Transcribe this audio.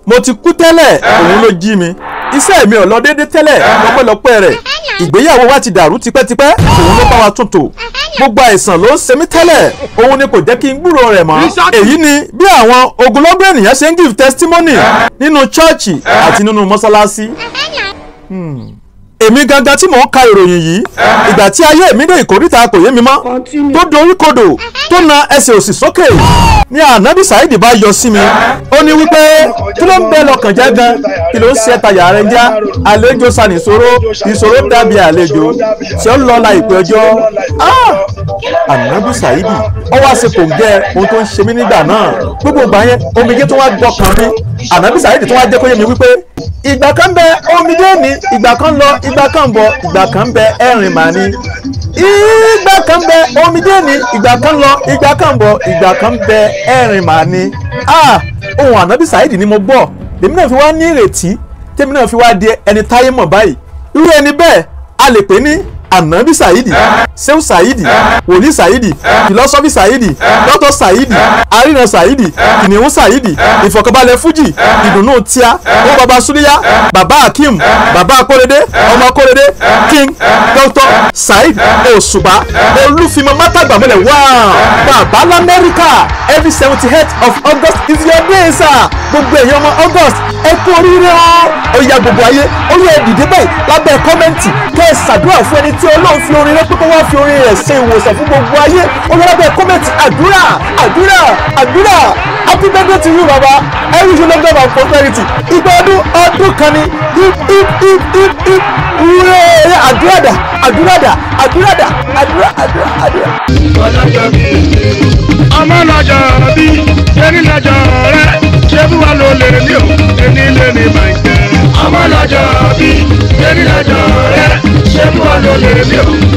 mo ti kú tẹ́lẹ̀ òun ló jí mi iṣẹ́ mi ò lọ déédé tẹ́lẹ̀ lọ́pẹ́lọpẹ́ rẹ̀ ìgbéyàwó wa ti dàrú tipẹ́tipẹ́ òun ló bá wa tún tò gbogbo àìsàn ló ń ṣe mí tẹ́lẹ̀ òun ni kò jẹ́ kí n gbúrò rẹ̀ mọ́ èyí ni bí àwọn ogunlọ́gọ̀ ènìyàn ṣe ń give testimony nínú chọ́ọ̀chì àti nínú mọ́sálásí èmi gangan tí mò ń ka ìròyìn yìí ìgbà tí ayé mi dé ìkórìtà kò yé mi mọ́ tó dorí kodò tó na ẹsẹ̀ òsì sókè ní ànábì Saheed bá yọ sí mi ó ní wípé kí ló ń bẹ lọ́kàn jẹ́ gan kí ló ń ṣe tayà rẹ já àlejò sani ìṣòro ìṣòro dàbí àlejò tí ó lọ la ìpè ọjọ́ ànábì Saheed ó wá ṣe kò gẹ ohun tó ń ṣe mí nígbà náà gbogbo ìgbà yẹn omijé tó wá gbọkàn mi ànábì Saheed tó wá jẹ́ kó yé mi wípé ìgbà kan bẹ omijé ní ìgbà kan lọ ìgbà kan bọ̀ ìgbà kan bẹ ẹ̀rìn màá ní ìgbà kan bẹ omijé ní ìgbà kan lọ ìgbà kan bọ̀ ìgbà kan bẹ ẹ̀rìn màá ní ah ohun ànábì Saheed ni mo gbọ́ lèmi náà fi wá ní ìrètí tèmi náà fi wá di ẹni táyé mọ̀ báyìí irú ẹni bẹ́ẹ̀ a lè pè ní anabi saidi seun saidi wòlíì saidi filosofi saidi dọ́tọ̀ saidi arina saidi kìnìún saidi ìfọ̀kànbalẹ̀ fuji ìdùnnú tíá ó baba suliya baba hakim baba akórèdé ọmọ akórèdé king dr said òṣùpá olúfimọ mátàgbàmọlẹ̀ wáá bàbá lamẹ́ríkà every seventy eight of august is your day sir gbogbo èèyàn ọmọ august ẹ kú oríire o ó yá gbogbo ayé ó yẹ dìde báyìí lábẹ́ kọ́mẹ́ǹtì kẹ́ ẹ ṣàdúrà fún ẹni tí ọlọ́run fi orin rẹ pé kó wá fi orin rẹ̀ ṣe ìwòsàn fún gbogbo ayé ó yẹ lábẹ́ kọ́mẹ́ǹtì àdúrà àdúrà àdúrà happy birthday to you baba i wish you long life and prosperity ìgbà ọdún ọdún kan ni hip hip hip hip hip wúrẹ́ àdúrà dà àdúrà dà àdúrà dà àdúrà àdúrà àdúrà. ọlọ́jọ́ bí ọmọ lọ́jọ́ bí ṣẹ́ni lọ́jọ́ rẹ ṣé bí wàá lò lè ní o ẹni lè ní máa ń jẹ. ọmọ lọ́jọ́ bí ṣẹ́ni lọ́jọ́ rẹ ṣé bí wàá lò lè ní o